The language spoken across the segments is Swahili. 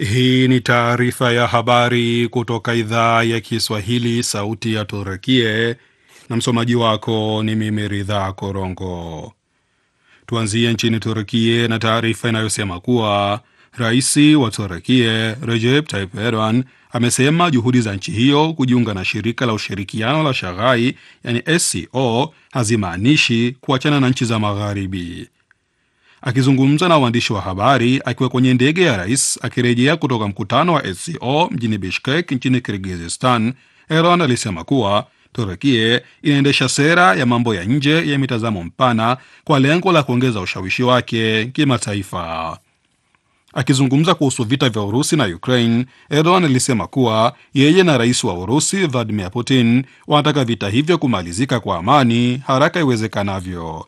Hii ni taarifa ya habari kutoka idhaa ya Kiswahili, sauti ya Turukie, na msomaji wako ni mimi Ridhaa Korongo. Tuanzie nchini Turukie na taarifa inayosema kuwa rais wa Turukie Recep Tayyip Erdogan amesema juhudi za nchi hiyo kujiunga na shirika la ushirikiano la Shaghai yani SCO hazimaanishi kuachana na nchi za Magharibi. Akizungumza na waandishi wa habari akiwa kwenye ndege ya rais akirejea kutoka mkutano wa SCO mjini Bishkek nchini Kirgizistan, Erdogan alisema kuwa Turukie inaendesha sera ya mambo ya nje ya mitazamo mpana kwa lengo la kuongeza ushawishi wake kimataifa. Akizungumza kuhusu vita vya Urusi na Ukraine, Erdogan alisema kuwa yeye na rais wa Urusi Vladimir Putin wanataka vita hivyo kumalizika kwa amani haraka iwezekanavyo.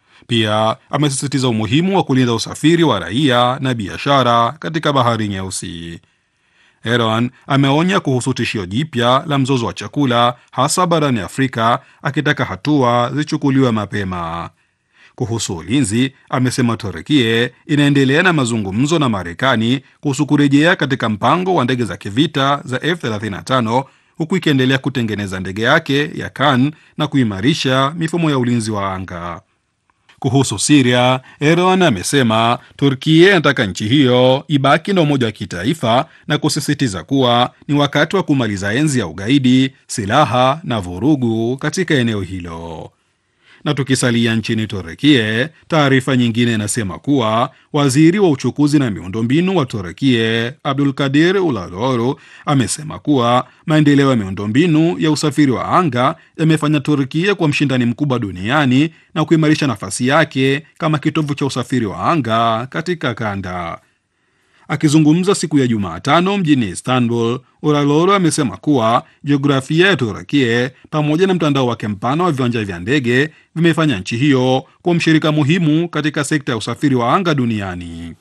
Pia amesisitiza umuhimu wa kulinda usafiri wa raia na biashara katika bahari Nyeusi. Erdogan ameonya kuhusu tishio jipya la mzozo wa chakula hasa barani Afrika, akitaka hatua zichukuliwe mapema. Kuhusu ulinzi, amesema Turukie inaendelea na mazungumzo na Marekani kuhusu kurejea katika mpango wa ndege za kivita za F35 huku ikiendelea kutengeneza ndege yake ya Kan na kuimarisha mifumo ya ulinzi wa anga. Kuhusu Siria, Erdogan amesema Turkia inataka nchi hiyo ibaki na umoja wa kitaifa na kusisitiza kuwa ni wakati wa kumaliza enzi ya ugaidi, silaha na vurugu katika eneo hilo. Na tukisalia nchini Turekie, taarifa nyingine inasema kuwa waziri wa uchukuzi na miundombinu wa Turekie Abdul Kadir Ulaloro amesema kuwa maendeleo ya miundombinu ya usafiri wa anga yamefanya Turkie kuwa mshindani mkubwa duniani na kuimarisha nafasi yake kama kitovu cha usafiri wa anga katika kanda. Akizungumza siku ya Jumatano mjini Istanbul, Uraloro amesema kuwa jiografia ya Turakie pamoja na mtandao wake mpana wa viwanja vya ndege vimefanya nchi hiyo kuwa mshirika muhimu katika sekta ya usafiri wa anga duniani.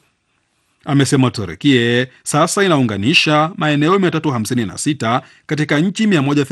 Amesema Turakie sasa inaunganisha maeneo 356 katika nchi